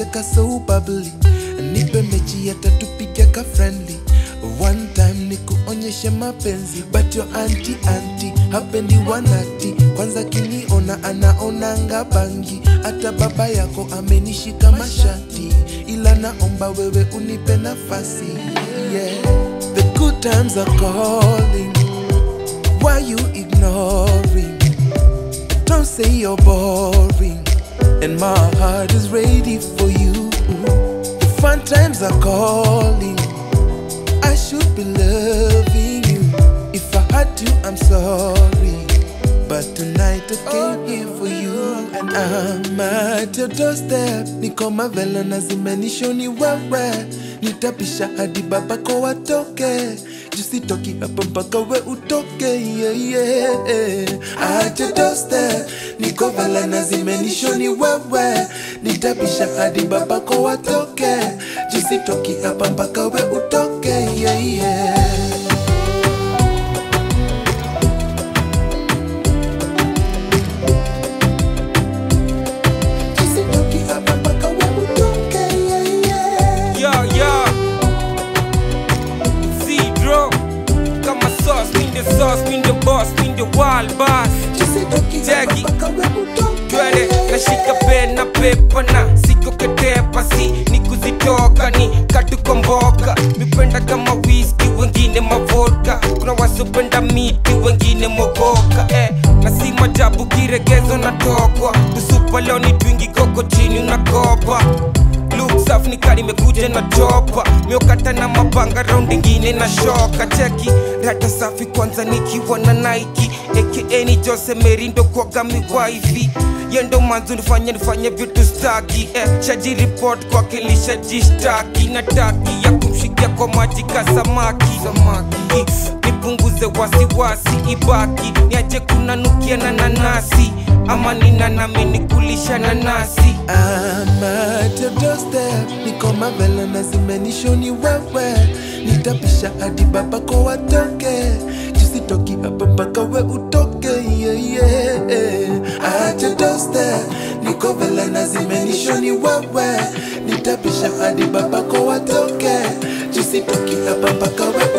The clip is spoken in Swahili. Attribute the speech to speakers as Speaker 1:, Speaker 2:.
Speaker 1: unacheka so bubbly nipe mechi yatatupiga ka friendly one time ni kuonyeshe mapenzi but your anti anti hapendi wanati kwanza kiniona anaonanga bangi hata baba yako amenishika mashati ila naomba wewe unipe nafasi yeah. the good times are calling why you ignoring don't say you're boring and my heart is ready for you the fun times are calling I should be loving you. If I had to, I'm sorry. But tonight I came here for you and I'm at your doorstep. Niko mavela na zimenishoni wewe, nitapisha hadi babako watoke. Jusitoki hapa mpaka we utoke, yeah, yeah. At your doorstep, niko vela na zimenishoni wewe, nitapisha hadi babako watoke. Jusitoki hapa mpaka we utoke, yeah, yeah. Jusitoki hapa mpaka we utoke, yeah, yeah.
Speaker 2: Yo, yo. Zero. Kama sauce, mean the sauce, mean the boss, mean the wild boss.
Speaker 1: Jusitoki hapa
Speaker 2: Jackie.
Speaker 1: mpaka we utoke,
Speaker 2: Twende,
Speaker 1: yeah,
Speaker 2: nashika pen na pepa na siko ketepa si ni kuzitoka ni katukomboka mipenda kama whisky wengine mavodka kuna wasopenda miti wengine mogoka eh, na si majabu kiregezo natokwa kusupa leo ni twingi koko chini unakopa Look safi ni kari imekuja na chopa miokata na mapanga raundi ingine na shoka cheki rata safi kwanza nikiwa na Nike aka ni Jose Merindo kwaga miwaifi yendo manzo nifanye nifanye vitu staki eh, shaji report kwake lishajishtaki na taki ya kumshikia kwa maji ka samaki samaki nipunguze wasiwasi ibaki niache kunanukia na nanasi ama nina nami nikulisha nanasi
Speaker 1: I'm at your doorstep, niko mavela na zimenishoni wewe, nitapisha hadi babako watoke, jusitoki hapa mpaka we utoke, yeah, yeah. At your doorstep, niko vela na zimenishoni wewe, nitapisha hadi babako watoke, jusitoki hapa mpaka we